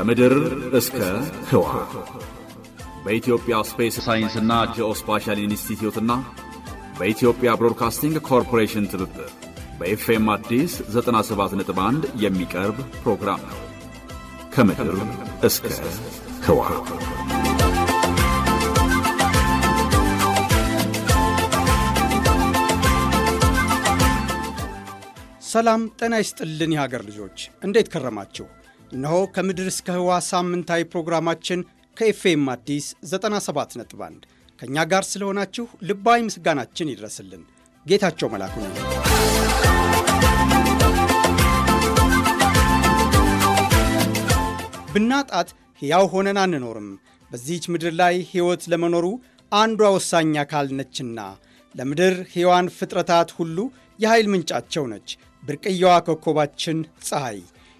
ከምድር እስከ ህዋ በኢትዮጵያ ስፔስ ሳይንስና ጂኦስፓሻል ኢንስቲትዩትና በኢትዮጵያ ብሮድካስቲንግ ኮርፖሬሽን ትብብር በኤፍኤም አዲስ 97.1 የሚቀርብ ፕሮግራም ነው። ከምድር እስከ ህዋ ሰላም ጤና ይስጥልን የሀገር ልጆች እንዴት ከረማችሁ? እነሆ ከምድር እስከ ህዋ ሳምንታዊ ፕሮግራማችን ከኤፍኤም አዲስ 97.1 ከእኛ ጋር ስለሆናችሁ ልባዊ ምስጋናችን ይድረስልን። ጌታቸው መላኩ ነው። ብናጣት ሕያው ሆነን አንኖርም። በዚህች ምድር ላይ ሕይወት ለመኖሩ አንዷ ወሳኝ አካል ነችና ለምድር ሕያዋን ፍጥረታት ሁሉ የኃይል ምንጫቸው ነች። ብርቅየዋ ኮከባችን ፀሐይ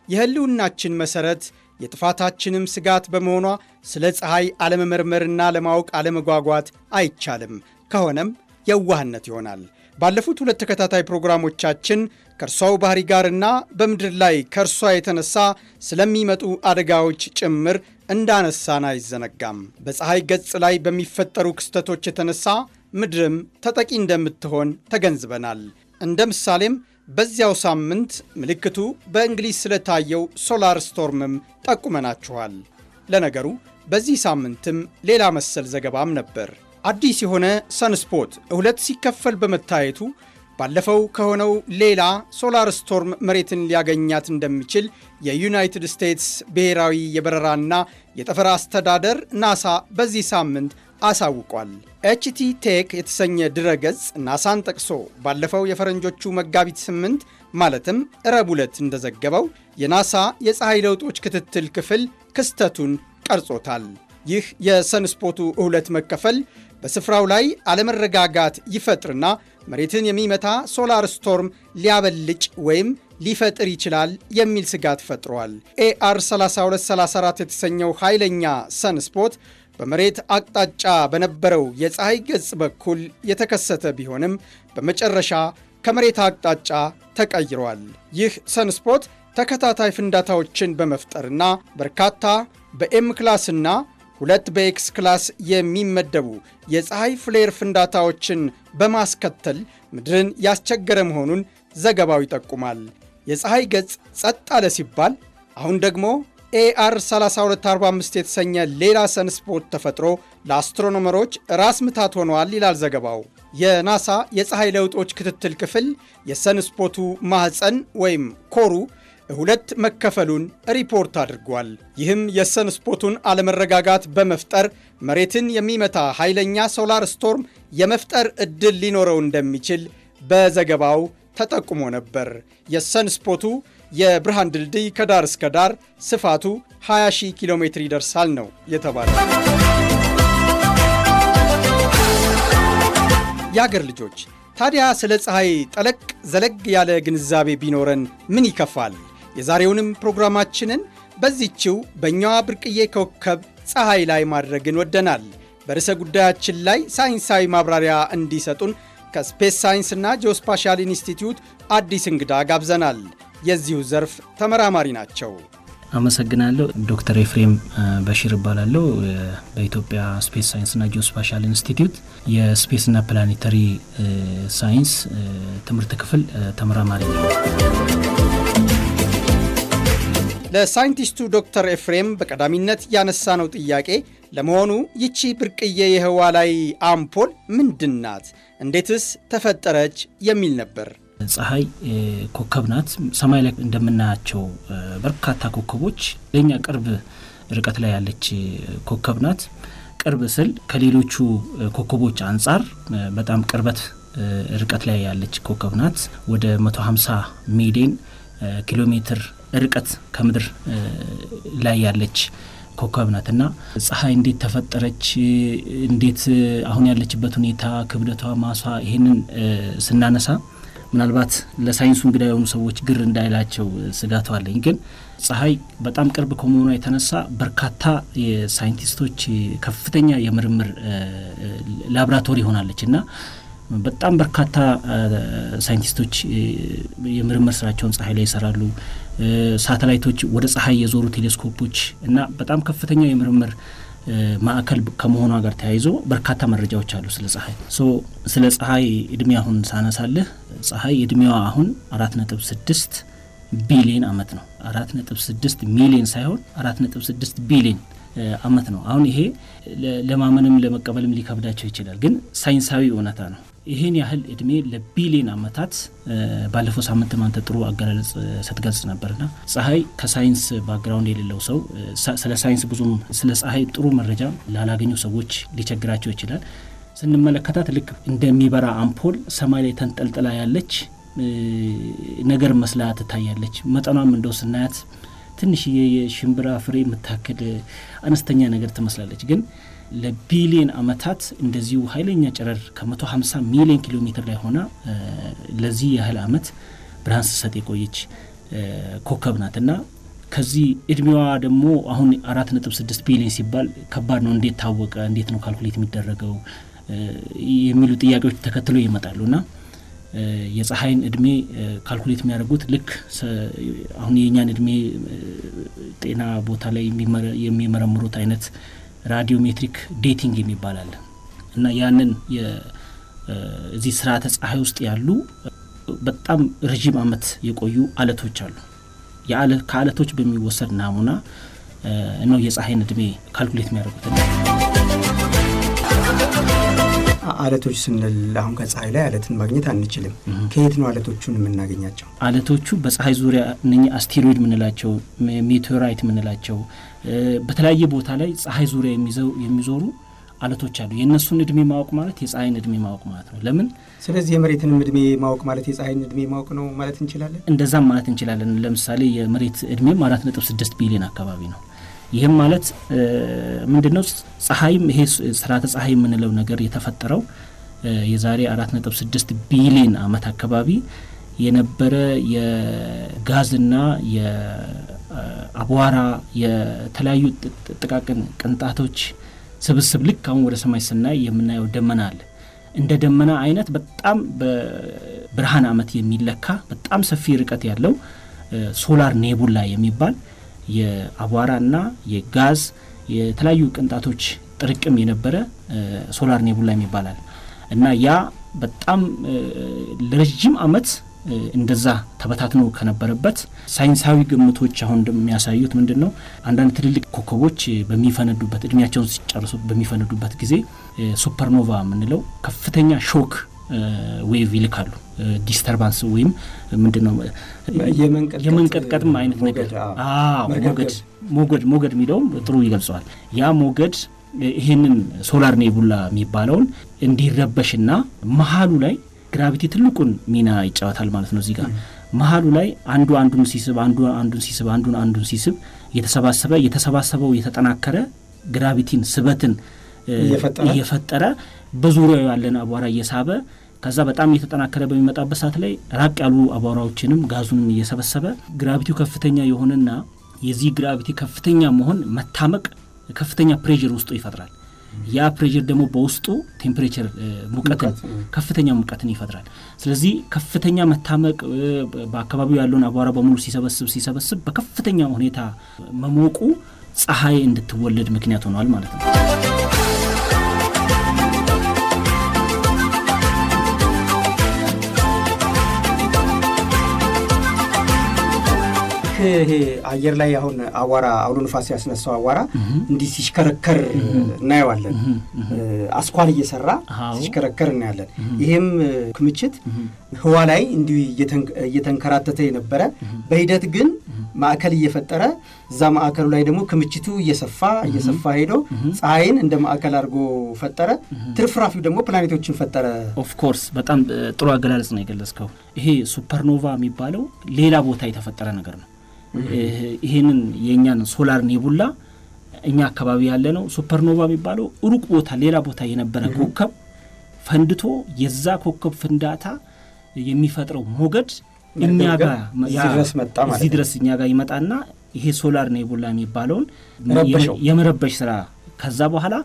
የህልውናችን መሠረት የጥፋታችንም ስጋት በመሆኗ ስለ ፀሐይ አለመመርመርና ለማወቅ አለመጓጓት አይቻልም። ከሆነም የዋህነት ይሆናል። ባለፉት ሁለት ተከታታይ ፕሮግራሞቻችን ከእርሷው ባህሪ ጋርና በምድር ላይ ከእርሷ የተነሳ ስለሚመጡ አደጋዎች ጭምር እንዳነሳን አይዘነጋም። በፀሐይ ገጽ ላይ በሚፈጠሩ ክስተቶች የተነሳ ምድርም ተጠቂ እንደምትሆን ተገንዝበናል። እንደ ምሳሌም በዚያው ሳምንት ምልክቱ በእንግሊዝ ስለታየው ሶላር ስቶርምም ጠቁመናችኋል። ለነገሩ በዚህ ሳምንትም ሌላ መሰል ዘገባም ነበር። አዲስ የሆነ ሰንስፖት ሁለት ሲከፈል በመታየቱ ባለፈው ከሆነው ሌላ ሶላር ስቶርም መሬትን ሊያገኛት እንደሚችል የዩናይትድ ስቴትስ ብሔራዊ የበረራና የጠፈር አስተዳደር ናሳ በዚህ ሳምንት አሳውቋል። ኤችቲ ቴክ የተሰኘ ድረገጽ ናሳን ጠቅሶ ባለፈው የፈረንጆቹ መጋቢት ስምንት ማለትም ረቡዕ ዕለት እንደዘገበው የናሳ የፀሐይ ለውጦች ክትትል ክፍል ክስተቱን ቀርጾታል። ይህ የሰንስፖቱ እሁለት መከፈል በስፍራው ላይ አለመረጋጋት ይፈጥርና መሬትን የሚመታ ሶላር ስቶርም ሊያበልጭ ወይም ሊፈጥር ይችላል የሚል ስጋት ፈጥሯል። ኤአር 3234 የተሰኘው ኃይለኛ ሰንስፖት በመሬት አቅጣጫ በነበረው የፀሐይ ገጽ በኩል የተከሰተ ቢሆንም በመጨረሻ ከመሬት አቅጣጫ ተቀይሯል። ይህ ሰንስፖት ተከታታይ ፍንዳታዎችን በመፍጠርና በርካታ በኤም ክላስና ሁለት በኤክስ ክላስ የሚመደቡ የፀሐይ ፍሌር ፍንዳታዎችን በማስከተል ምድርን ያስቸገረ መሆኑን ዘገባው ይጠቁማል። የፀሐይ ገጽ ጸጥ አለ ሲባል አሁን ደግሞ ኤአር 3245 የተሰኘ ሌላ ሰንስፖት ተፈጥሮ ለአስትሮኖመሮች ራስ ምታት ሆነዋል ይላል ዘገባው። የናሳ የፀሐይ ለውጦች ክትትል ክፍል የሰንስፖቱ ማኅፀን ወይም ኮሩ ሁለት መከፈሉን ሪፖርት አድርጓል። ይህም የሰንስፖቱን አለመረጋጋት በመፍጠር መሬትን የሚመታ ኃይለኛ ሶላር ስቶርም የመፍጠር ዕድል ሊኖረው እንደሚችል በዘገባው ተጠቁሞ ነበር። የሰንስፖቱ የብርሃን ድልድይ ከዳር እስከ ዳር ስፋቱ 20 ኪሎ ሜትር ይደርሳል ነው የተባለ። የአገር ልጆች ታዲያ ስለ ፀሐይ ጠለቅ ዘለግ ያለ ግንዛቤ ቢኖረን ምን ይከፋል? የዛሬውንም ፕሮግራማችንን በዚችው በእኛዋ ብርቅዬ ኮከብ ፀሐይ ላይ ማድረግን ወደናል። በርዕሰ ጉዳያችን ላይ ሳይንሳዊ ማብራሪያ እንዲሰጡን ከስፔስ ሳይንስና ጂኦስፓሻል ኢንስቲትዩት አዲስ እንግዳ ጋብዘናል። የዚሁ ዘርፍ ተመራማሪ ናቸው። አመሰግናለሁ። ዶክተር ኤፍሬም በሺር እባላለሁ። በኢትዮጵያ ስፔስ ሳይንስና ጂኦስፓሻል ኢንስቲትዩት የስፔስና ፕላኔተሪ ሳይንስ ትምህርት ክፍል ተመራማሪ ነው። ለሳይንቲስቱ ዶክተር ኤፍሬም በቀዳሚነት ያነሳነው ጥያቄ ለመሆኑ ይቺ ብርቅዬ የህዋ ላይ አምፖል ምንድን ናት? እንዴትስ ተፈጠረች? የሚል ነበር። ፀሐይ ኮከብ ናት። ሰማይ ላይ እንደምናያቸው በርካታ ኮከቦች ለእኛ ቅርብ ርቀት ላይ ያለች ኮከብ ናት። ቅርብ ስል ከሌሎቹ ኮከቦች አንጻር በጣም ቅርበት ርቀት ላይ ያለች ኮከብ ናት። ወደ 150 ሚሊዮን ኪሎ ሜትር ርቀት ከምድር ላይ ያለች ኮከብ ናት እና ፀሐይ እንዴት ተፈጠረች፣ እንዴት አሁን ያለችበት ሁኔታ፣ ክብደቷ፣ ማሷ ይሄንን ስናነሳ ምናልባት ለሳይንሱ እንግዳ የሆኑ ሰዎች ግር እንዳይላቸው ስጋቱ አለኝ። ግን ፀሐይ በጣም ቅርብ ከመሆኗ የተነሳ በርካታ የሳይንቲስቶች ከፍተኛ የምርምር ላብራቶሪ ሆናለች እና በጣም በርካታ ሳይንቲስቶች የምርምር ስራቸውን ፀሐይ ላይ ይሰራሉ። ሳተላይቶች ወደ ፀሐይ የዞሩ ቴሌስኮፖች እና በጣም ከፍተኛ የምርምር ማዕከል ከመሆኗ ጋር ተያይዞ በርካታ መረጃዎች አሉ ስለ ፀሐይ። ሶ ስለ ፀሐይ እድሜ አሁን ሳነሳልህ ፀሐይ እድሜዋ አሁን አራት ነጥብ ስድስት ቢሊዮን አመት ነው። አራት ነጥብ ስድስት ሚሊዮን ሳይሆን አራት ነጥብ ስድስት ቢሊዮን አመት ነው። አሁን ይሄ ለማመንም ለመቀበልም ሊከብዳቸው ይችላል፣ ግን ሳይንሳዊ እውነታ ነው። ይህን ያህል እድሜ ለቢሊዮን አመታት ባለፈው ሳምንት አንተ ጥሩ አገላለጽ ስትገልጽ ነበርና ፀሐይ ከሳይንስ ባክግራውንድ የሌለው ሰው ስለ ሳይንስ ብዙም ስለ ፀሐይ ጥሩ መረጃ ላላገኙ ሰዎች ሊቸግራቸው ይችላል። ስንመለከታት ልክ እንደሚበራ አምፖል ሰማይ ላይ ተንጠልጥላ ያለች ነገር መስላ ትታያለች። መጠኗም እንደው ስናያት ትንሽዬ የሽምብራ ፍሬ የምታክል አነስተኛ ነገር ትመስላለች ግን ለቢሊየን አመታት እንደዚሁ ኃይለኛ ጨረር ከ150 ሚሊዮን ኪሎ ሜትር ላይ ሆና ለዚህ ያህል አመት ብርሃን ስትሰጥ የቆየች ኮከብ ናት እና ከዚህ እድሜዋ ደግሞ አሁን አራት ነጥብ ስድስት ቢሊዮን ሲባል ከባድ ነው። እንዴት ታወቀ? እንዴት ነው ካልኩሌት የሚደረገው? የሚሉ ጥያቄዎች ተከትሎ ይመጣሉ እና የፀሐይን እድሜ ካልኩሌት የሚያደርጉት ልክ አሁን የእኛን እድሜ ጤና ቦታ ላይ የሚመረምሩት አይነት ራዲዮሜትሪክ ዴቲንግ የሚባል አለ እና ያንን እዚህ ስርዓተ ፀሐይ ውስጥ ያሉ በጣም ረዥም አመት የቆዩ አለቶች አሉ። ከአለቶች በሚወሰድ ናሙና ነው የፀሐይን እድሜ ካልኩሌት የሚያደርጉት። አለቶች ስንል አሁን ከፀሐይ ላይ አለትን ማግኘት አንችልም። ከየት ነው አለቶቹን የምናገኛቸው? አለቶቹ በፀሐይ ዙሪያ እነ አስቴሮይድ የምንላቸው ሜቴዮራይት የምንላቸው በተለያየ ቦታ ላይ ፀሐይ ዙሪያ የሚዞሩ አለቶች አሉ። የእነሱን እድሜ ማወቅ ማለት የፀሐይን እድሜ ማወቅ ማለት ነው። ለምን? ስለዚህ የመሬትንም እድሜ ማወቅ ማለት የፀሐይን እድሜ ማወቅ ነው ማለት እንችላለን። እንደዛም ማለት እንችላለን። ለምሳሌ የመሬት እድሜም አራት ነጥብ ስድስት ቢሊዮን አካባቢ ነው። ይህም ማለት ምንድን ነው? ፀሐይም ይሄ ስርዓተ ፀሐይ የምንለው ነገር የተፈጠረው የዛሬ አራት ነጥብ ስድስት ቢሊዮን አመት አካባቢ የነበረ የጋዝና የአቧራ የተለያዩ ጥቃቅን ቅንጣቶች ስብስብ ልክ አሁን ወደ ሰማይ ስናይ የምናየው ደመና አለ። እንደ ደመና አይነት በጣም በብርሃን አመት የሚለካ በጣም ሰፊ ርቀት ያለው ሶላር ኔቡላ የሚባል የአቧራና የጋዝ የተለያዩ ቅንጣቶች ጥርቅም የነበረ ሶላር ኔቡላ ይባላል እና ያ በጣም ለረጅም አመት እንደዛ ተበታትኖ ከነበረበት ሳይንሳዊ ግምቶች አሁን እንደሚያሳዩት ምንድን ነው አንዳንድ ትልልቅ ኮከቦች በሚፈነዱበት እድሜያቸውን ሲጨርሱ በሚፈነዱበት ጊዜ ሱፐርኖቫ የምንለው ከፍተኛ ሾክ ዌቭ ይልካሉ። ዲስተርባንስ ወይም ምንድን ነው የመንቀጥቀጥም አይነት ነገር ሞገድ ሞገድ ሞገድ የሚለውም ጥሩ ይገልጸዋል። ያ ሞገድ ይህንን ሶላር ኔቡላ የሚባለውን እንዲረበሽና መሀሉ ላይ ግራቪቲ ትልቁን ሚና ይጫወታል ማለት ነው። እዚህ ጋር መሀሉ ላይ አንዱ አንዱን ሲስብ አንዱ አንዱን ሲስብ አንዱን አንዱን ሲስብ የተሰባሰበ የተሰባሰበው የተጠናከረ ግራቪቲን ስበትን እየፈጠረ በዙሪያው ያለን አቧራ እየሳበ ከዛ በጣም እየተጠናከረ በሚመጣበት ሰዓት ላይ ራቅ ያሉ አቧራዎችንም ጋዙንም እየሰበሰበ ግራቪቲው ከፍተኛ የሆነና የዚህ ግራቪቲ ከፍተኛ መሆን መታመቅ ከፍተኛ ፕሬዥር ውስጡ ይፈጥራል። ያ ፕሬዥር ደግሞ በውስጡ ቴምፕሬቸር ሙቀትን ከፍተኛ ሙቀትን ይፈጥራል። ስለዚህ ከፍተኛ መታመቅ በአካባቢው ያለውን አቧራ በሙሉ ሲሰበስብ ሲሰበስብ በከፍተኛ ሁኔታ መሞቁ ፀሐይ እንድትወለድ ምክንያት ሆኗል ማለት ነው። ይሄ አየር ላይ አሁን አዋራ አውሎ ንፋስ ያስነሳው አዋራ እንዲህ ሲሽከረከር እናየዋለን። አስኳል እየሰራ ሲሽከረከር እናያለን። ይህም ክምችት ህዋ ላይ እንዲሁ እየተንከራተተ የነበረ በሂደት ግን ማዕከል እየፈጠረ እዛ ማዕከሉ ላይ ደግሞ ክምችቱ እየሰፋ እየሰፋ ሄዶ ፀሐይን እንደ ማዕከል አድርጎ ፈጠረ። ትርፍራፊው ደግሞ ፕላኔቶችን ፈጠረ። ኦፍኮርስ በጣም ጥሩ አገላለጽ ነው የገለጽከው። ይሄ ሱፐርኖቫ የሚባለው ሌላ ቦታ የተፈጠረ ነገር ነው። ይሄንን የእኛን ሶላር ኔቡላ እኛ አካባቢ ያለ ነው። ሱፐርኖቫ የሚባለው ሩቅ ቦታ ሌላ ቦታ የነበረ ኮከብ ፈንድቶ የዛ ኮከብ ፍንዳታ የሚፈጥረው ሞገድ እኛ ጋር እዚህ ድረስ እኛ ጋር ይመጣና ይሄ ሶላር ኔቡላ የሚባለውን የመረበሽ ስራ ከዛ በኋላ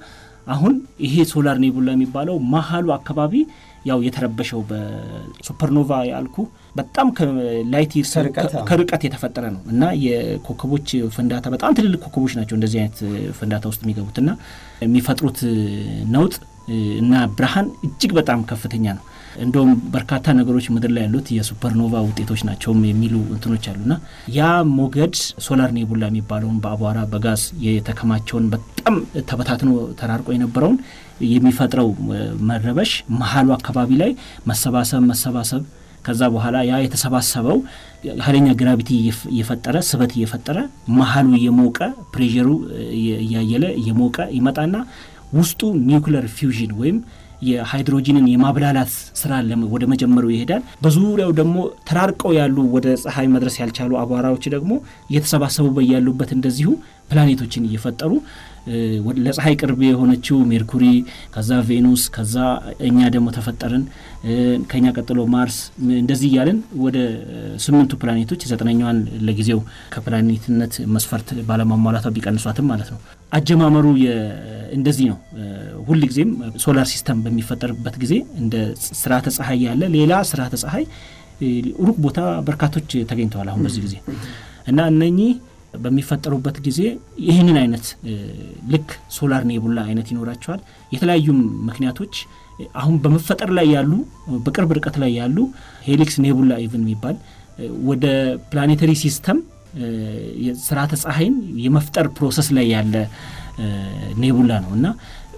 አሁን ይሄ ሶላር ኔቡላ የሚባለው መሀሉ አካባቢ ያው የተረበሸው በሱፐርኖቫ ያልኩ በጣም ከላይት ይርስ ከርቀት የተፈጠረ ነው እና የኮከቦች ፍንዳታ በጣም ትልልቅ ኮከቦች ናቸው እንደዚህ አይነት ፍንዳታ ውስጥ የሚገቡት እና የሚፈጥሩት ነውጥ እና ብርሃን እጅግ በጣም ከፍተኛ ነው። እንደውም በርካታ ነገሮች ምድር ላይ ያሉት የሱፐርኖቫ ውጤቶች ናቸውም የሚሉ እንትኖች አሉና ያ ሞገድ ሶላር ኔቡላ የሚባለውን በአቧራ በጋዝ የተከማቸውን በጣም ተበታትኖ ተራርቆ የነበረውን የሚፈጥረው መረበሽ መሀሉ አካባቢ ላይ መሰባሰብ መሰባሰብ ከዛ በኋላ ያ የተሰባሰበው ኃይለኛ ግራቪቲ እየፈጠረ ስበት እየፈጠረ መሀሉ እየሞቀ ፕሬሩ እያየለ እየሞቀ ይመጣና ውስጡ ኒውክለር ፊውዥን ወይም የሃይድሮጂንን የማብላላት ስራ ወደ መጀመሩ ይሄዳል። በዙሪያው ደግሞ ተራርቀው ያሉ ወደ ፀሐይ መድረስ ያልቻሉ አቧራዎች ደግሞ እየተሰባሰቡ በያሉበት እንደዚሁ ፕላኔቶችን እየፈጠሩ ለፀሐይ ቅርብ የሆነችው ሜርኩሪ፣ ከዛ ቬኑስ፣ ከዛ እኛ ደግሞ ተፈጠርን። ከኛ ቀጥሎ ማርስ፣ እንደዚህ እያለን ወደ ስምንቱ ፕላኔቶች ዘጠነኛዋን ለጊዜው ከፕላኔትነት መስፈርት ባለማሟላቷ ቢቀንሷትም ማለት ነው። አጀማመሩ እንደዚህ ነው። ሁል ጊዜም ሶላር ሲስተም በሚፈጠርበት ጊዜ እንደ ስርዓተ ፀሐይ ያለ ሌላ ስርዓተ ፀሐይ ሩቅ ቦታ በርካቶች ተገኝተዋል አሁን በዚህ ጊዜ እና እነኚህ በሚፈጠሩበት ጊዜ ይህንን አይነት ልክ ሶላር ኔቡላ አይነት ይኖራቸዋል። የተለያዩ ምክንያቶች አሁን በመፈጠር ላይ ያሉ በቅርብ ርቀት ላይ ያሉ ሄሊክስ ኔቡላ ኢቭን የሚባል ወደ ፕላኔተሪ ሲስተም ስርዓተ ፀሐይን የመፍጠር ፕሮሰስ ላይ ያለ ኔቡላ ነው እና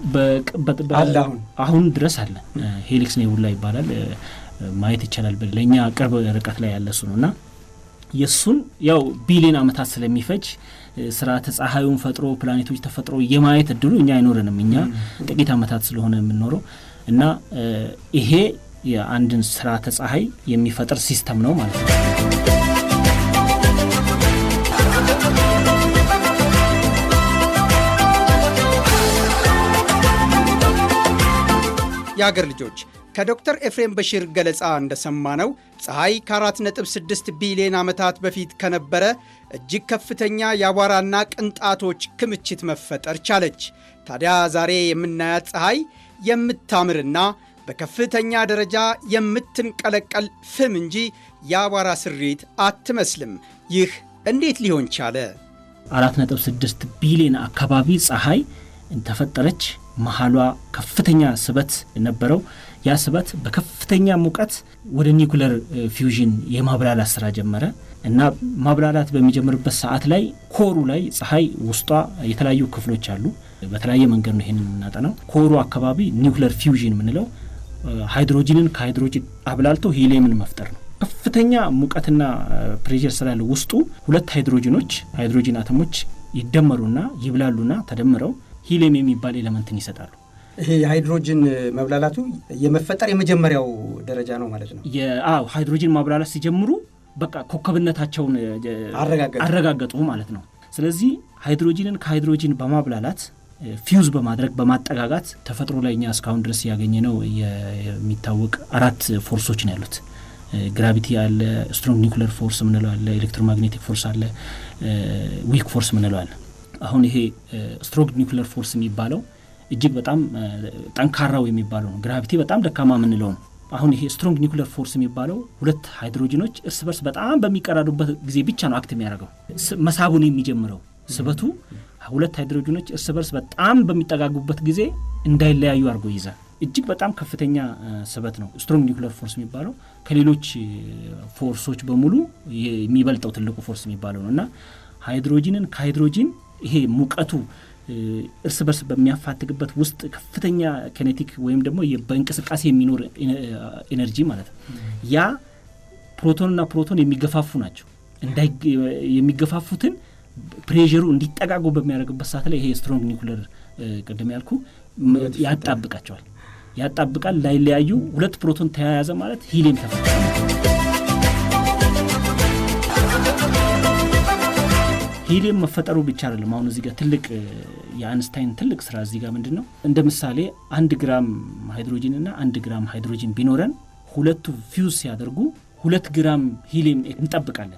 አሁን ድረስ አለ። ሄሊክስ ኔቡላ ይባላል። ማየት ይቻላል። ለእኛ ቅርብ ርቀት ላይ ያለ እሱ ነው እና የእሱን ያው ቢሊዮን ዓመታት ስለሚፈጅ ስርዓተ ፀሐዩን ፈጥሮ ፕላኔቶች ተፈጥሮ የማየት እድሉ እኛ አይኖረንም። እኛ ጥቂት ዓመታት ስለሆነ የምንኖረው እና ይሄ የአንድን ስርዓተ ፀሐይ የሚፈጥር ሲስተም ነው ማለት ነው። የአገር ልጆች ከዶክተር ኤፍሬም በሺር ገለጻ እንደሰማነው ፀሐይ ከ4.6 ቢሊዮን ዓመታት በፊት ከነበረ እጅግ ከፍተኛ የአቧራና ቅንጣቶች ክምችት መፈጠር ቻለች። ታዲያ ዛሬ የምናያት ፀሐይ የምታምርና በከፍተኛ ደረጃ የምትንቀለቀል ፍም እንጂ የአቧራ ስሪት አትመስልም። ይህ እንዴት ሊሆን ቻለ? 4.6 ቢሊዮን አካባቢ ፀሐይ ተፈጠረች። መሀሏ ከፍተኛ ስበት ነበረው። ያ ስበት በከፍተኛ ሙቀት ወደ ኒኩለር ፊውዥን የማብላላት ስራ ጀመረ እና ማብላላት በሚጀምርበት ሰዓት ላይ ኮሩ ላይ ፀሐይ ውስጧ የተለያዩ ክፍሎች አሉ። በተለያየ መንገድ ነው ይሄንን የምናጠናው። ኮሩ አካባቢ ኒኩለር ፊውዥን የምንለው ሃይድሮጂንን ከሃይድሮጂን አብላልቶ ሂሊየምን መፍጠር ነው። ከፍተኛ ሙቀትና ፕሬር ስላለ ውስጡ ሁለት ሃይድሮጂኖች ሃይድሮጂን አተሞች ይደመሩና ይብላሉና ተደምረው ሂሊየም የሚባል ኤሌመንትን ይሰጣሉ። ይሄ የሃይድሮጅን መብላላቱ የመፈጠር የመጀመሪያው ደረጃ ነው ማለት ነው። አዎ ሃይድሮጂን ማብላላት ሲጀምሩ በቃ ኮከብነታቸውን አረጋገጡ ማለት ነው። ስለዚህ ሃይድሮጂንን ከሃይድሮጂን በማብላላት ፊውዝ በማድረግ በማጠጋጋት ተፈጥሮ ላይ እኛ እስካሁን ድረስ ያገኘ ነው የሚታወቅ አራት ፎርሶች ነው ያሉት። ግራቪቲ አለ፣ ስትሮንግ ኒውክለር ፎርስ ምንለው አለ፣ ኤሌክትሮማግኔቲክ ፎርስ አለ፣ ዊክ ፎርስ ምንለው አለ። አሁን ይሄ ስትሮንግ ኒውክለር ፎርስ የሚባለው እጅግ በጣም ጠንካራው የሚባለው ነው። ግራቪቲ በጣም ደካማ የምንለው ነው። አሁን ይሄ ስትሮንግ ኒውክለር ፎርስ የሚባለው ሁለት ሃይድሮጂኖች እርስ በርስ በጣም በሚቀራዱበት ጊዜ ብቻ ነው አክት የሚያደርገው። መሳቡን የሚጀምረው ስበቱ ሁለት ሃይድሮጂኖች እርስ በርስ በጣም በሚጠጋጉበት ጊዜ እንዳይለያዩ አድርጎ ይይዛል። እጅግ በጣም ከፍተኛ ስበት ነው ስትሮንግ ኒውክለር ፎርስ የሚባለው ከሌሎች ፎርሶች በሙሉ የሚበልጠው ትልቁ ፎርስ የሚባለው ነው እና ሃይድሮጂንን ከሃይድሮጂን ይሄ ሙቀቱ እርስ በርስ በሚያፋትግበት ውስጥ ከፍተኛ ኬኔቲክ ወይም ደግሞ በእንቅስቃሴ የሚኖር ኤነርጂ ማለት ነው። ያ ፕሮቶንና ፕሮቶን የሚገፋፉ ናቸው። የሚገፋፉትን ፕሬሩ እንዲጠጋጉ በሚያደርግበት ሰዓት ላይ ይሄ ስትሮንግ ኒውክለር ቅድም ያልኩ ያጣብቃቸዋል። ያጣብቃል። ላይለያዩ ሁለት ፕሮቶን ተያያዘ ማለት ሂሊየም ተፈጠረ። ሂሊየም መፈጠሩ ብቻ አይደለም። አሁን እዚህ ጋር ትልቅ የአንስታይን ትልቅ ስራ እዚህ ጋር ምንድን ነው እንደ ምሳሌ አንድ ግራም ሃይድሮጂን እና አንድ ግራም ሃይድሮጂን ቢኖረን ሁለቱ ፊውዝ ሲያደርጉ ሁለት ግራም ሂሊየም እንጠብቃለን።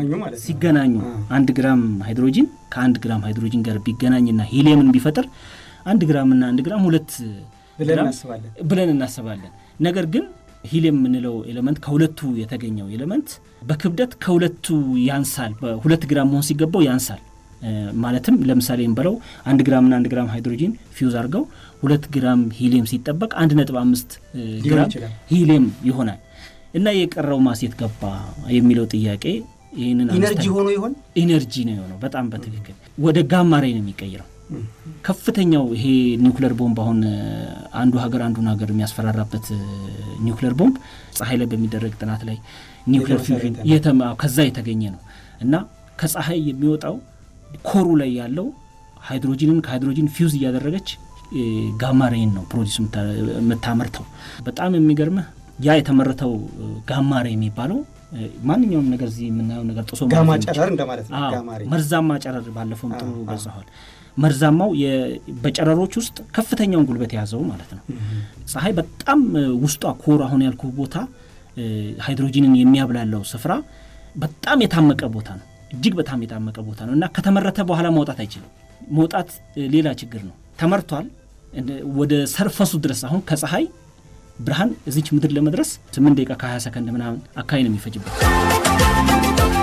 ሲገናኙ አንድ ግራም ሃይድሮጂን ከአንድ ግራም ሃይድሮጂን ጋር ቢገናኝና ሂሊየምን ቢፈጥር አንድ ግራምና አንድ ግራም ሁለት ብለን ግራም እናስባለን። ብለን እናስባለን። ነገር ግን ሂሊየም የምንለው ኤሌመንት ከሁለቱ የተገኘው ኤሌመንት በክብደት ከሁለቱ ያንሳል። በሁለት ግራም መሆን ሲገባው ያንሳል። እ፣ ማለትም ለምሳሌ እንበለው አንድ ግራምና አንድ ግራም ሃይድሮጂን ፊውዝ አድርገው ሁለት ግራም ሂሊየም ሲጠበቅ አንድ ነጥብ አምስት እ, ሊሆን ግራም ይችላል። ሂሊየም ይሆናል እና የቀረው ማሴት ገባ የሚለው ጥያቄ ይህንን ኢነርጂ አንስተን- ሆኖ ይሆን? ኢነርጂ ነው የሆነው። በጣም በትክክል ወደ ጋማ ሬይ ነው የሚቀይረው። ከፍተኛው ይሄ ኒውክለር ቦምብ አሁን እ፣ አንዱ ሀገር አንዱን ሀገር የሚያስፈራራበት እ፣ ኒውክለር ቦምብ ፀሐይ ላይ በሚደረግ ጥናት ላይ ኒውክለር የተመሰረተ ፊውዥን ነው። የተማ ከዛ የተገኘ ነው እና ከፀሐይ የሚወጣው ኮሩ ላይ ያለው ሃይድሮጂንን ከሃይድሮጂን ፊውዝ እያደረገች እ፣ ጋማ ሬይን ነው ፕሮዲስ የምታ- የምታመርተው። በጣም የሚገርምህ ያ የተመረተው እ፣ ጋማ ሬይ የሚባለው እ፣ ማንኛውም ነገር እዚህ የምናየው ነገር ጥሶ ጋማ ማለፍ የሚችል- ጨረር እንደማለት ነው። አዎ፣ ጋማ ሬይ መርዛማ ጨረር ባለፈውም ጥሩ አዎ፣ አዎ። ገልጸዋል። መርዛማው የ- በጨረሮች ውስጥ ከፍተኛውን ጉልበት የያዘው ማለት ነው። ፀሐይ በጣም እ፣ ውስጧ ኮር አሁን ያልኩ ቦታ እ፣ ሃይድሮጂንን የሚያብላለው ስፍራ በጣም የታመቀ ቦታ ነው። እጅግ በጣም የታመቀ ቦታ ነው እና ከተመረተ በኋላ መውጣት አይችልም። መውጣት እ፣ ሌላ ችግር ነው። ተመርቷል እንደ- ወደ ሰርፈሱ ድረስ አሁን ከፀሐይ ብርሃን እዚች ምድር ለመድረስ 8 ደቂቃ ከ20 ሰከንድ ምናምን አካባቢ ነው የሚፈጅበት።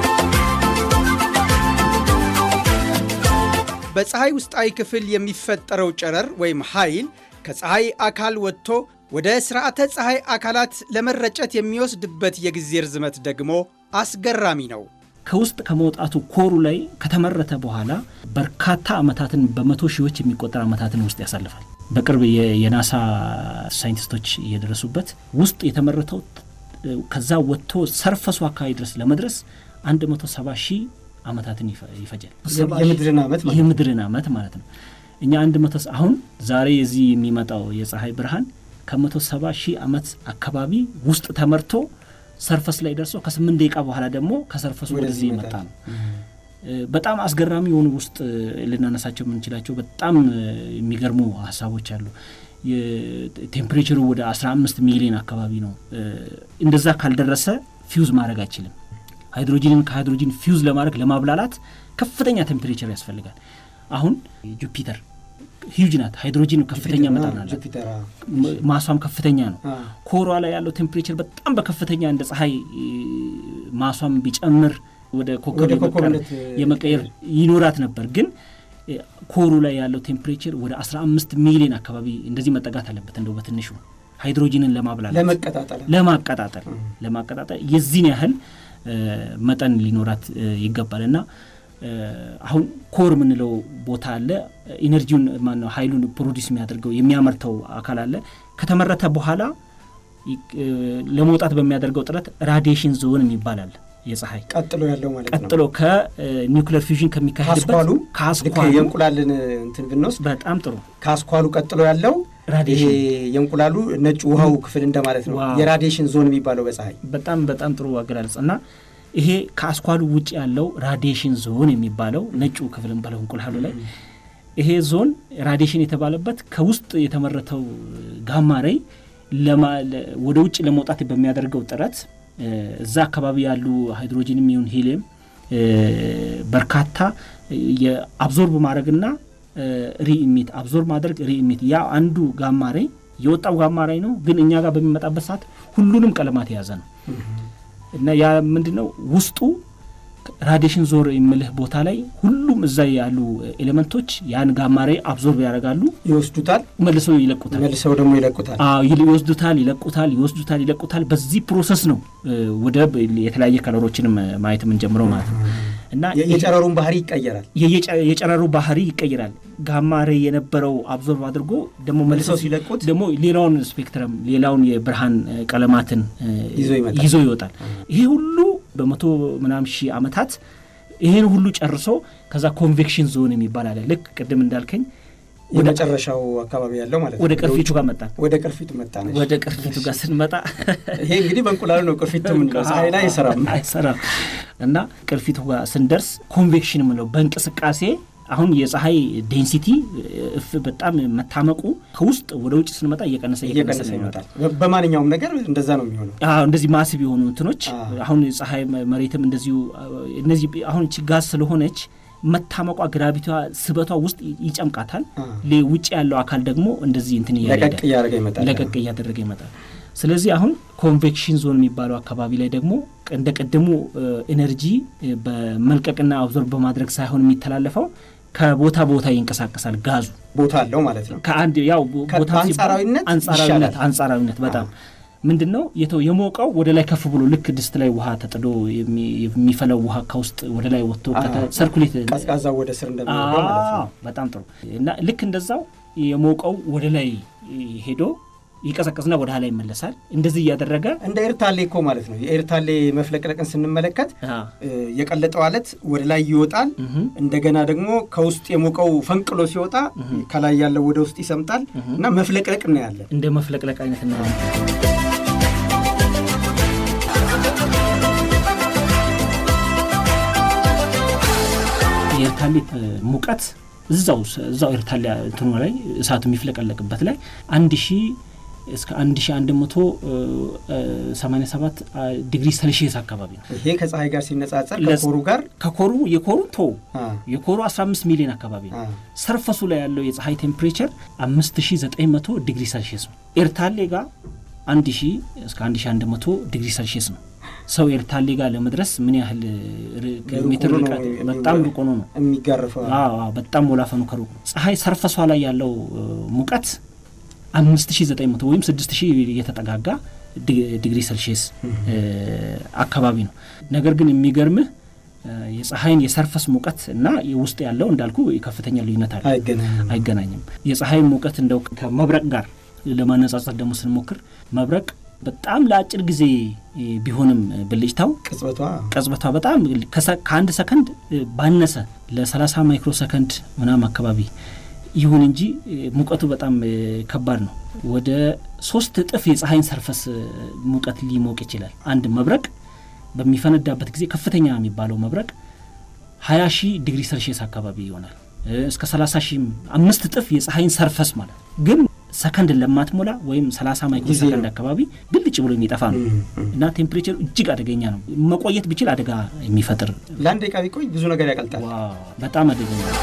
በፀሐይ ውስጣዊ ክፍል የሚፈጠረው ጨረር ወይም ኃይል ከፀሐይ አካል ወጥቶ ወደ ሥርዓተ ፀሐይ አካላት ለመረጨት የሚወስድበት የጊዜ ርዝመት ደግሞ አስገራሚ ነው። ከውስጥ ከመውጣቱ ኮሩ ላይ ከተመረተ በኋላ በርካታ ዓመታትን በመቶ ሺዎች የሚቆጠር ዓመታትን ውስጥ ያሳልፋል። በቅርብ የ- የናሳ ሳይንቲስቶች እየደረሱበት ውስጥ የተመረተው እ፣ ከዛ ወጥቶ ሰርፈሱ አካባቢ ድረስ ለመድረስ 170 ሺህ ዓመታትን ይፈ- ይፈጃል። የምድርን ዓመት ማለት ነው። የምድርን ዓመት ማለት ነው። እኛ አንድ መቶ አሁን ዛሬ የዚህ የሚመጣው የፀሐይ ብርሃን ከመቶ ሰባ ሺህ ዓመት አካባቢ ውስጥ ተመርቶ ሰርፈስ ላይ ደርሶ ከስምንት ደቂቃ በኋላ ደግሞ ከሰርፈሱ ወደዚህ ወደዚህ የመጣ ይመጣል። ነው። እ፣ በጣም አስገራሚ የሆኑ ውስጥ እ፣ ልናነሳቸው የምንችላቸው በጣም እ፣ የሚገርሙ ሀሳቦች አሉ። ቴምፕሬቸሩ ወደ 15 ሚሊዮን አካባቢ ነው። እ፣ እንደዛ ካልደረሰ ፊውዝ ማድረግ አይችልም። ሃይድሮጂንን ከሃይድሮጂን ፊውዝ ለማድረግ ለማብላላት ከፍተኛ ቴምፕሬቸር ያስፈልጋል። አሁን ጁፒተር ሂውጅ ናት። ሃይድሮጂን ከፍተኛ ጁፒተር፣ መጠን አዎ፣ አላት። ጁፒተር አዎ። ም- ማሷም ከፍተኛ ነው። አዎ። ኮሯ ላይ ያለው ቴምፕሬቸር በጣም በከፍተኛ እንደ ፀሐይ እ፣ ማሷም ቢጨምር ወደ ኮከብ ወደ የመቀር- ኮከብነት የመቀየር ይኖራት ነበር። ግን እ፣ ኮሩ ላይ ያለው ቴምፕሬቸር ወደ 15 ሚሊዮን አካባቢ እንደዚህ መጠጋት አለበት። እንደው በትንሹ ሃይድሮጂንን ለማብላላት ለመቀጣጠል ለማቀጣጠል ለማቀጣጠል የዚህን ያህል እ፣ መጠን ሊኖራት እ፣ ይገባል እና እ፣ አሁን ኮር የምንለው ቦታ አለ። ኢነርጂውን ማነው ኃይሉን ፕሮዲስ የሚያደርገው የሚያመርተው አካል አለ። ከተመረተ በኋላ ይ- እ፣ ለመውጣት በሚያደርገው ጥረት ራዲዬሽን ዞን የሚባል አለ። የፀሐይ ቀጥሎ ያለው ማለት ነው። ቀጥሎ ከኒውክሌር ፊውዥን ከሚካሄድበት ካስኳሉ ልክ ከአስኳሉ የእንቁላልን እንትን ብንወስድ በጣም ጥሩ ካስኳሉ ቀጥሎ ያለው ይሄ ራዲዬሽን የእንቁላሉ ነጭ ውሃው ክፍል እንደማለት ነው። ዋው። የራዲዬሽን ዞን የሚባለው በፀሐይ በጣም በጣም ጥሩ አገላለጽ እና ይሄ ከአስኳሉ ውጭ ያለው ራዲዬሽን ዞን የሚባለው ነጩ ክፍል እንበለው እንቁላሉ ላይ ይሄ ዞን ራዲዬሽን የተባለበት ከውስጥ የተመረተው ጋማ ሬይ ለማ- ለ- ወደ ውጭ ለመውጣት በሚያደርገው ጥረት እ፣ እዛ አካባቢ ያሉ ሃይድሮጂንም ይሁን ሂሊየም እ፣ በርካታ የአብዞርብ ማድረግና ሪኢሚት አብዞርብ ማድረግ ሪኢሚት ያ አንዱ ጋማ ሬይ የወጣው ጋማ ሬይ ነው፣ ግን እኛ ጋር በሚመጣበት ሰዓት ሁሉንም ቀለማት የያዘ ነው እና ያ ምንድን ነው ውስጡ ራዲሽን ዞር የምልህ ቦታ ላይ ሁሉም እዛ ያሉ ኤሌመንቶች ያን ጋማ ሬይ አብዞርብ ያደርጋሉ፣ ይወስዱታል፣ መልሰው ይለቁታል። መልሰው ደግሞ ይለቁታል። አዎ ይል- ይወስዱታል፣ ይለቁታል፣ ይወስዱታል፣ ይለቁታል። በዚህ ፕሮሰስ ነው እ፣ ወደ ብ- የተለያየ ከለሮችንም እ፣ ማየት የምንጀምረው ማለት ነው እና የ- የጨረሩን ባህሪ ይቀየራል። የየጨ- የጨረሩ ባህሪ ይቀይራል። ጋማ ሬይ የነበረው አብዞርብ አድርጎ ደግሞ መልሰው መልሰው ሲለቁት ደግሞ ሌላውን ስፔክትረም ሌላውን የብርሃን እ፣ ቀለማትን እ፣ ይዞ ይመጣል። ይዞ ይወጣል። ይሄ ሁሉ በመቶ ምናምን ሺህ ዓመታት ይህን ሁሉ ጨርሶ ከዛ ኮንቬክሽን ዞን የሚባል አለ። ልክ ቅድም እንዳልከኝ ወደ የመጨረሻው አካባቢ ያለው ማለት ነው። ወደ ቅርፊቱ ጋር መጣን። ወደ ቅርፊቱ መጣ ነች። ወደ ቅርፊቱ ጋር ስንመጣ ይሄ እንግዲህ በእንቁላሉ ነው ቅርፊቱ የምንለው። ፀሐይ ላይ አይሰራም። አይሰራም እና ቅርፊቱ ጋር ስንደርስ ኮንቬክሽን የምንለው በእንቅስቃሴ አሁን የፀሐይ ዴንሲቲ እፍ በጣም መታመቁ ከውስጥ ወደ ውጭ ስንመጣ እየቀነሰ እየቀነሰ ነው ይመጣል። በ- በማንኛውም ነገር እንደዛ ነው የሚሆነው። አዎ እንደዚህ ማስብ የሆኑ እንትኖች አዎ። አሁን ፀሐይ መ- መሬትም እንደዚሁ አዎ፣ እነዚህ አሁን እቺ ጋዝ ስለሆነች መታመቋ ግራቪቲዋ ስበቷ ውስጥ ይጨምቃታል። ውጭ ያለው አካል ደግሞ እንደዚህ እንትን ለቀቅ እያደረገ ይመጣል። ለቀቅ እያደረገ ይመጣል። ስለዚህ አሁን ኮንቬክሽን ዞን የሚባለው አካባቢ ላይ ደግሞ እንደ ቅድሙ ኤነርጂ በመልቀቅና አብዞርብ በማድረግ ሳይሆን የሚተላለፈው ከቦታ ቦታ ይንቀሳቀሳል። ጋዙ ቦታ አለው ማለት ነው። ከአንድ ያው ቦታ በአንጻራዊነት አንጻራዊነት ይሻላል። አንጻራዊነት በጣም ምንድን ነው የተው የሞቀው ወደ ላይ ከፍ ብሎ ልክ ድስት ላይ ውሃ ተጥዶ የሚ- የሚፈለው ውሃ ከውስጥ ወደ ላይ ወጥቶ ሰርኩሌት ቀዝቃዛው ወደ ስር እንደሚወርደው ማለት ነው። አዎ፣ በጣም ጥሩ እና ልክ እንደዛው የሞቀው ወደ ላይ ሄዶ ይቀዘቅዝና ወደ ኋላ ይመለሳል። እንደዚህ እያደረገ እንደ ኤርታሌ እኮ ማለት ነው። የኤርታሌ መፍለቅለቅን ስንመለከት አ፣ እ፣ የቀለጠው አለት ወደ ላይ ይወጣል። እንደገና ደግሞ ከውስጥ የሞቀው ፈንቅሎ ሲወጣ ከላይ ያለው ወደ ውስጥ ይሰምጣል እና መፍለቅለቅ ነው ያለ። እንደ መፍለቅለቅ አይነት እና የኤርታሌ እ፣ ሙቀት እዛው እዛው ኤርታሌ እንትኑ ላይ እሳቱ የሚፍለቀለቅበት ላይ አንድ ሺ እስከ አንድ ሺ አንድ መቶ ሰማኒያ ሰባት ዲግሪ ሴልሺየስ አካባቢ ነው። ይሄ ከፀሐይ ጋር ሲነጻጸር ለስ- ከኮሩ ጋር ከኮሩ የኮሩ ቶ አ፣ የኮሩ 15 ሚሊዮን አካባቢ ነው። አ፣ ሰርፈሱ ላይ ያለው የፀሐይ ቴምፕሬቸር 5900 ዲግሪ ሴልሺየስ ነው። ኤርታሌ ጋር 1000 እስከ 1100 ዲግሪ ሴልሺየስ ነው። ሰው ኤርታሌ ጋር ለመድረስ ምን ያህል ር- ኪሎ ሜትር ሩቅ ነው ርቀት? የሚ- በጣም ሩቅ ሆኖ ነው። የሚጋርፈው አዎ አዎ፣ በጣም ወላፈኑ ከሩቅ ነው። ፀሐይ ሰርፈሷ ላይ ያለው እ፣ ሙቀት 5900 ወይም 6000 የተጠጋጋ ዲ- ዲግሪ ሴልሺየስ እ፣ አካባቢ ነው። ነገር ግን የሚገርምህ እ፣ የፀሐይን የሰርፈስ ሙቀት እና ውስጥ ያለው እንዳልኩ ከፍተኛ ልዩነት አለ። አይገናኝም። አይገናኝም። የፀሐይን ሙቀት እንደው ከመብረቅ ጋር ለማነጻጸር ደግሞ ስንሞክር መብረቅ በጣም ለአጭር ጊዜ እ፣ ቢሆንም ብልጭታው ቅጽበቷ ቅጽበቷ በጣም ከሰ- ከአንድ ሰከንድ እ፣ ባነሰ ለ30 ማይክሮ ሰከንድ ምናም አካባቢ ይሁን እንጂ እ፣ ሙቀቱ በጣም እ፣ ከባድ ነው። ወደ ሶስት እጥፍ የፀሐይን ሰርፈስ እ፣ ሙቀት ሊሞቅ ይችላል። አንድ መብረቅ በሚፈነዳበት ጊዜ ከፍተኛ የሚባለው መብረቅ 20 ሺህ ዲግሪ ሴልሺየስ አካባቢ ይሆናል። እ፣ እስከ 30 ሺህ አምስት እጥፍ የፀሐይን ሰርፈስ ማለት ግን ሰከንድ ለማትሞላ ወይም 30 ማይክሮ ጊዜ ሰከንድ ነው። አካባቢ ብልጭ ብሎ የሚጠፋ ነው እም፣ እም። እና ቴምፕሬቸሩ እጅግ አደገኛ ነው። መቆየት ቢችል አደጋ የሚፈጥር ለአንድ ደቂቃ ቢቆይ ብዙ ነገር ያቀልጣል። ዋው፣ በጣም አደገኛ ነው።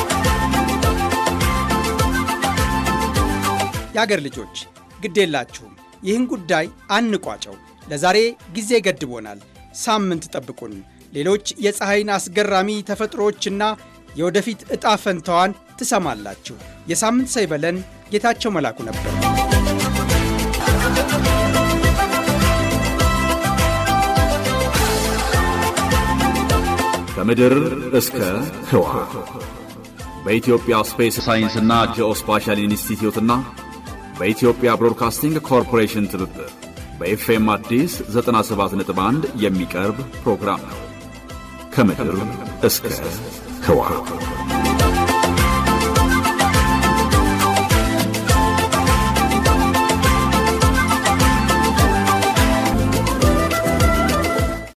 የአገር ልጆች ግድ የላችሁም፣ ይህን ጉዳይ አንቋጨው። ለዛሬ ጊዜ ገድቦናል። ሳምንት ጠብቁን። ሌሎች የፀሐይን አስገራሚ ተፈጥሮዎችና የወደፊት ዕጣ ፈንታዋን ትሰማላችሁ። የሳምንት ሰው ይበለን። ጌታቸው መላኩ ነበር። ከምድር እስከ ህዋ በኢትዮጵያ ስፔስ ሳይንስና ጂኦስፓሻል ኢንስቲትዩትና በኢትዮጵያ ብሮድካስቲንግ ኮርፖሬሽን ትብብር በኤፍኤም አዲስ 97.1 የሚቀርብ ፕሮግራም ነው። ከምድር እስከ ህዋ